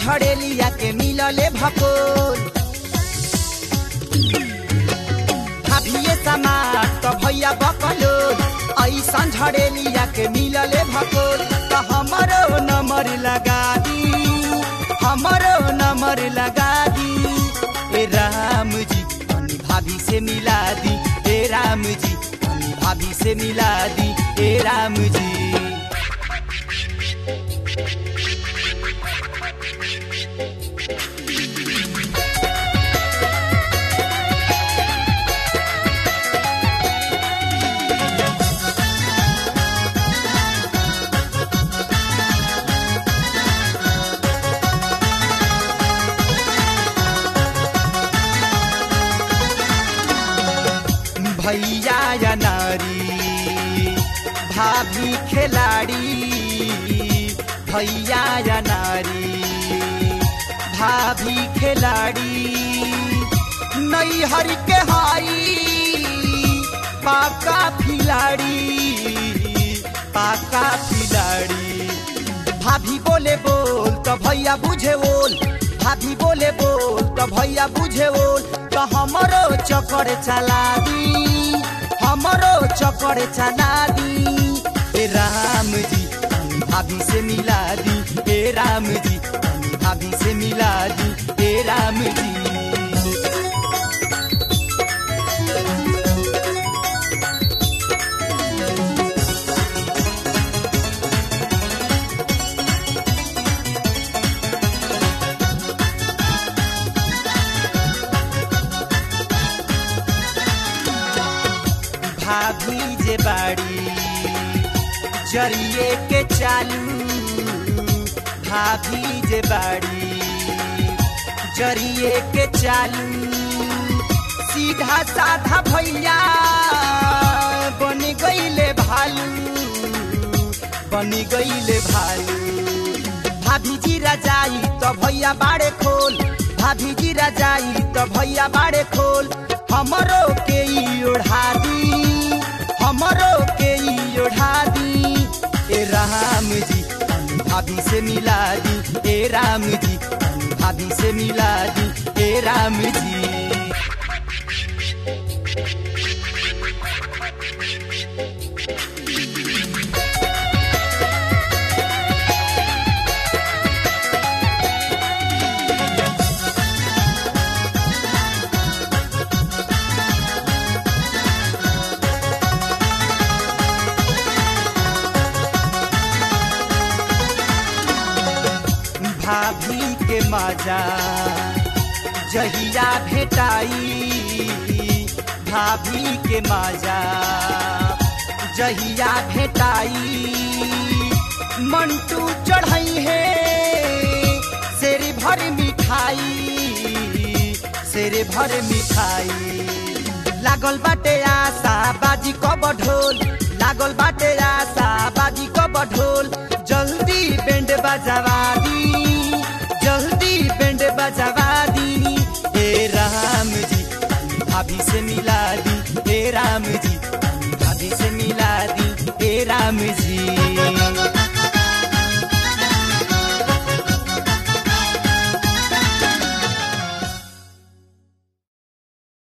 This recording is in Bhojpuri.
झड़ेलिया के मिलले भकोल भाभिए समाज त भैया बकलो ऐसन झड़ेलिया के मिलले भकोल त हमरो नंबर लगा दी हमरो नंबर लगा दी ए राम जी तनी भाभी से मिला दी ए राम जी तनी भाभी से मिला दी ए राम जी भैया या नारी भाभी खिलाड़ी भैया या नारी भाभी खिलाड़ी नैहर के हाई पाका खिलाड़ी पाका खिलाड़ी भाभी बोले बोल तो भैया बुझे बोल भाभी बोले बोल तो भैया बुझे बोल तो हमरो चक्कर चला दी हमरो चक्कर चला दी ए राम जी तनी भाभी से मिला दी ए राम जी तनी भाभी से मिला दी ए राम जी भाभी जे बाड़ी जरिए के चालू भाभी जे बाड़ी जरिए के चालू सीधा साधा भैया बन गईले भालू बन गईले भालू भाभी जी राजाई तो भैया बाड़े खोल भाभी जी राजाई तो भैया बाड़े खोल हमरो के ई ओढ़ा दी हमरो के ई ओढ़ा दी ए राम जी तनी भाभी से मिला दी ए राम जी तनी भाभी से मिला दी ए राम जी भाभी के मजा जहिया भेटाई भाभी के मजा जहिया भेटाई मंटू चढ़ाई है शेर भर मिठाई शेर भर मिठाई लागल बाटे आशा बाजी कब ढोल लागल बाटे आशा बाजी कब ढोल जल्दी बैंड बजावा दी जल्दी बैंड बजावा दी हे राम जी तनी भाभी से मिला दी हे राम जी तनी भाभी से मिला दी हे राम जी